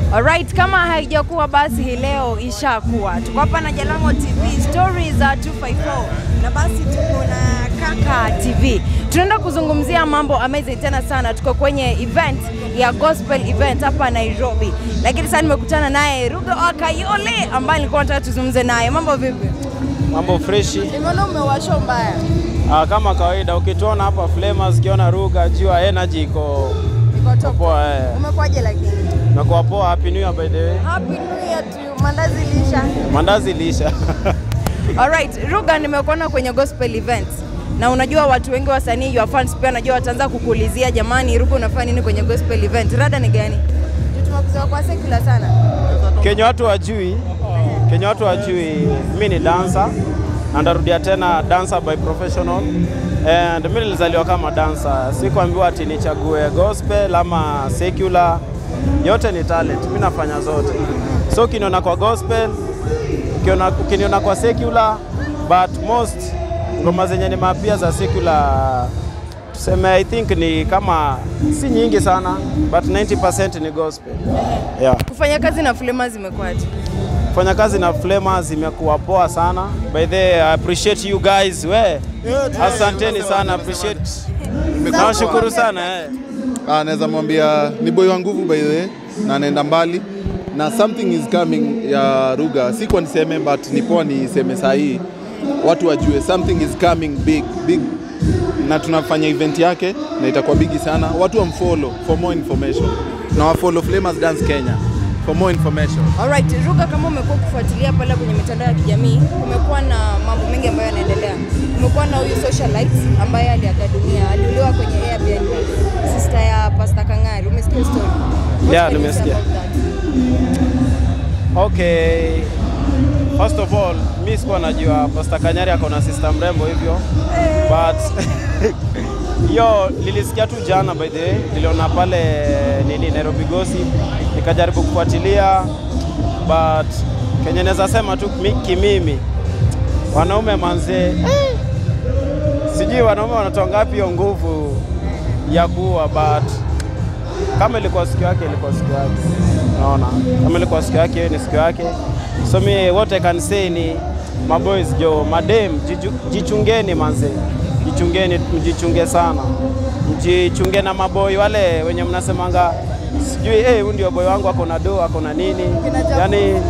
Alright, kama haijakuwa basi hii leo ishakuwa. Tuko hapa na Jalango TV, stories za 254 na basi tuko na Kaka TV. Tunaenda kuzungumzia mambo amazing tena sana. Tuko kwenye event ya gospel event hapa Nairobi, lakini sasa nimekutana naye Ruga Wakayole ambaye nilikuwa nataka tuzungumze naye. Mambo vipi? Mambo freshi. Nimeona umewasho mbaya. Ah, kama kawaida ukituona hapa Flamers, ukiona Ruga, jua energy iko Niko top. poa. Eh. Umekwaje lakini? Nakuwa poa. Happy New Year by the way. Happy New Year to you. Mandazi lisha. Mandazi lisha. Alright, Ruga nimekuona kwenye gospel event na unajua watu wengi wasanii your fans pia najua wataanza kukuulizia jamani, Ruga unafanya nini kwenye gospel event? Rada ni gani? Juu tumekuzoea kwa secular sana. Kenye watu wajui, kenye watu wajui, mi ni dancer na ndarudia tena dancer by professional and mi nilizaliwa kama dancer, sikuambiwa ati nichague gospel ama secular, yote ni talent, mi nafanya zote. So ukiniona kwa gospel, ukiona- ukiniona kwa secular, but most ngoma zenye ni mapia za secular tuseme I think ni kama si nyingi sana but 90% ni gospel. Yeah. Kufanya kazi na Flamers imekuwaje? Kufanya kazi na Flamers imekuwa poa sana. By the way, I appreciate you guys. We, asanteni sana, appreciate. Nawashukuru sana eh. Ah, naweza mwambia ni boy wa nguvu by the way na anaenda mbali na something is coming ya Ruga. Sikuwa niseme but ni poa niseme saa hii watu wajue something is coming big big, na tunafanya event yake na itakuwa bigi sana. Watu wamfollow for more information na wafollow Flamers Dance Kenya for more information. Alright, Ruga, kama umekuwa kufuatilia pale kwenye mitandao ya kijamii, kumekuwa na mambo mengi ambayo yanaendelea. Kumekuwa na huyu socialite ambaye aliaga dunia, aliuliwa kwenye Airbnb, sister ya Pastor Kang'ari. Umesikia story? What Yeah, can you say nimesikia. about that? Okay. First of all, mi sikuwa najua Pastor Kanyari ako na sister mrembo hivyo. But hiyo nilisikia tu jana by the way, niliona pale nini Nairobi Gossip, nikajaribu kufuatilia but kenye naweza sema tu mi- kimimi wanaume manzee sijui wanaume wanatoa ngapi hiyo nguvu ya kuwa but kama ilikuwa siku yake ilikuwa siku yake unaona kama ilikuwa siku yake hiyo ni siku yake so mi what I can say ni maboys jo madem jiju- jichungeni manze jichungeni mjichunge sana mjichunge na maboy wale wenye mnasemanga sijui eh huyu ndio boy wangu ako na do ako na nini yani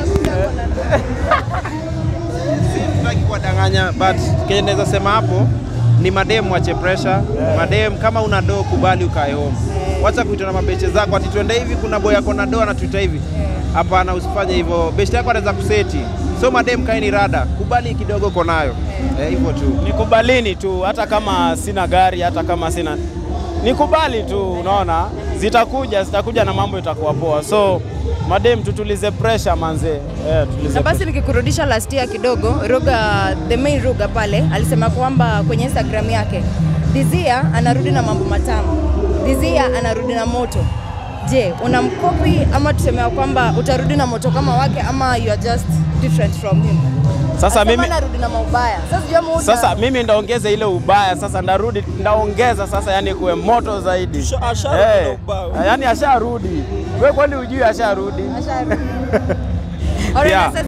sitaki kuwadanganya but kenye naweza sema hapo ni madem wache pressure madem kama una doo kubali ukae home wacha kuitana na mabeche zako ati twende hivi kuna boy ako na doo anatuita hivi hapana usifanye hivyo beche yako anaweza kuseti so madem kaeni rada kubali kidogo uko nayo Eh, hivyo tu nikubalini tu, hata kama sina gari, hata kama sina nikubali tu, unaona zitakuja, zitakuja na mambo itakuwa poa. So madem, tutulize pressure manze, eh, tulize Na basi nikikurudisha last year kidogo, Ruga, the main Ruga pale alisema kwamba kwenye Instagram yake Dizia anarudi na mambo matamu, Dizia anarudi na moto. Je, unamkopi ama tusemea kwamba utarudi na moto kama wake ama you are just different from him? Sasa Alisema mimi anarudi na maubaya. Sasa sijui ama uta- sasa mimi ndaongeza ile ubaya sasa, ndarudi ndaongeza sasa, yani kuwe moto zaidi. Eh, yani asharudi. Wewe kwani ujui asharudi? Asharudi. Alright, Yeah. sasa